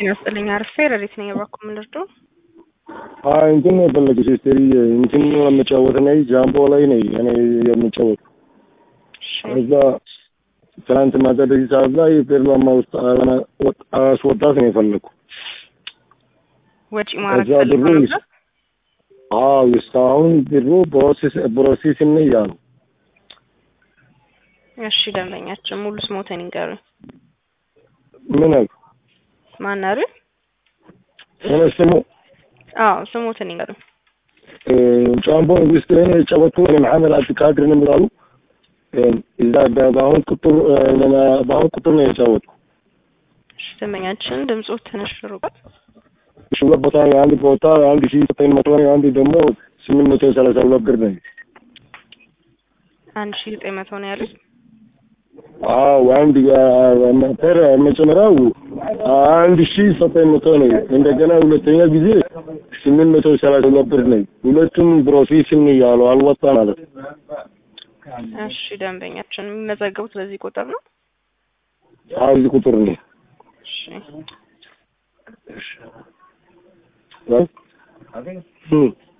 ጤና ይስጥልኝ አርፌ ረዲት ነኝ የባኩ ምንድርዶ አይ እንትን ነው የፈለገች ስትሪ እንትን ለመጫወት ነኝ ጃምቦ ላይ ነኝ እኔ የምጫወት እዛ ትናንት ማታ በዚህ ሰዓት ላይ ፌርማማ ውስጥ አስወጣት ነው የፈለግኩ። ወጪ ማድረግ እዛ ብሩ ፈልገው ይስ- ነበር። አዎ እስካሁን ብሩ ፕሮሴስ ፕሮሴስ ነው እያሉ እሺ ደንበኛችን ሙሉ ስሞተን ይንገሩኝ። ምን አልኩ? ማን አሉ? እኔ ስሙ አዎ ስሞተን ይንገሩኝ። ጃምቦ ውስጥ ላይ ነው የጫወቱ እኔ መሐመድ አብዱልቃድር ነው የሚባሉ እዛ በ- በአሁን ቁጥር በአሁን ቁጥር ነው የጫወቱ እሺ ደንበኛችን ድምፁ ትንሽ ርቋል። እሺ ሁለት ቦታ ነው አንድ ቦታ አንድ ሺህ ዘጠኝ መቶ ነው አንድ ደግሞ ስምንት መቶ ሰላሳ ሁለት ብር ነው አንድ ሺ ዘጠኝ መቶ ነው ያሉት። አዎ አንድ ፐር መጀመሪያው አንድ ሺህ ዘጠኝ መቶ ነው እንደገና ሁለተኛ ጊዜ ስምንት መቶ ሰላሳ ሁለት ብር ነው ሁለቱም ፕሮሴስን እያሉ አልወጣ ማለት ነው እሺ ደንበኛችን የሚመዘገቡት በዚህ ቁጥር ነው። አዎ እዚህ ቁጥር ነው እሺ እ?